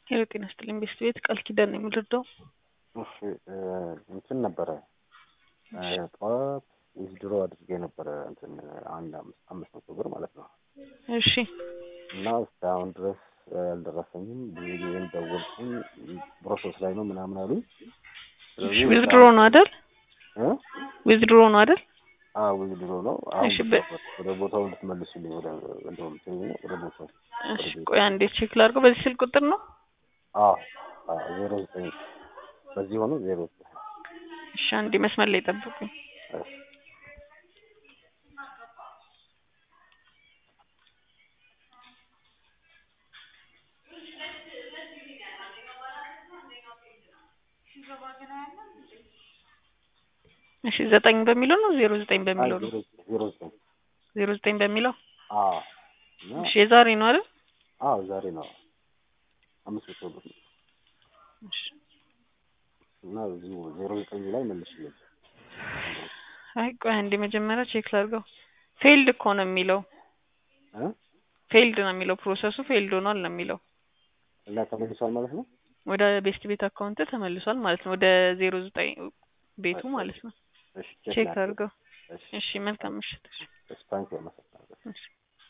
ሄሎ ጤና ይስጥልኝ ቤስት ቤት ቃል ኪዳን ነው የምንረዳው። እሺ እንትን ነበረ ጠዋት ዊዝድሮ አድርጌ ነበረ እንትን አንድ አምስት አምስት መቶ ብር ማለት ነው እሺ እና እስካሁን ድረስ አልደረሰኝም። ብዙ ጊዜም ደወልኩኝ ፕሮሰስ ላይ ነው ምናምን አሉኝ። ስለዚህ ዊዝድሮ ነው አይደል? እ ዊዝድሮ ነው አይደል? አዎ ዊዝድሮ ነው። አሁን እሺ፣ በ- ወደ ቦታው እንድትመልሱልኝ ወደ እንደውም ትይኝ ነው ወደ ቦታው እሺ ቆይ አንዴ ቼክ ላድርገው። በዚህ ስልክ ቁጥር ነው? አዎ አዎ ዜሮ ዘጠኝ በዚህ ሆኖ ዜሮ ዘጠኝ እሺ አንዴ መስመር ላይ ጠብቁኝ። እሺ እሺ ዘጠኝ በሚለው ነው ዜሮ ዘጠኝ አይ በሚለው ነው? ዜሮ ዜሮ ዘጠኝ ዜሮ ዘጠኝ በሚለው አዎ እና እሺ የዛሬ ነው አይደል? አዎ ዛሬ ነው አምስት መቶ ብር ነው እሺ እና እዚሁ ዜሮ ዘጠኝ ላይ መልሽልኝ። አይ ቆይ አንዴ መጀመሪያ ቼክ ላድርገው። ፌልድ እኮ ነው የሚለው እ ፌልድ ነው የሚለው ፕሮሰሱ ፌልድ ሆኗል ነው የሚለው። እና ተመልሷል ማለት ነው። ወደ ቤስት ቤት አካውንት ተመልሷል ማለት ነው። ወደ ዜሮ ዘጠኝ ቤቱ ማለት ነው። እሺ ቼክ ላድርግ። አድርገው። እሺ እሺ መልካም ምሽት። እሺ ታንኪው አመሰግናለሁ። እሺ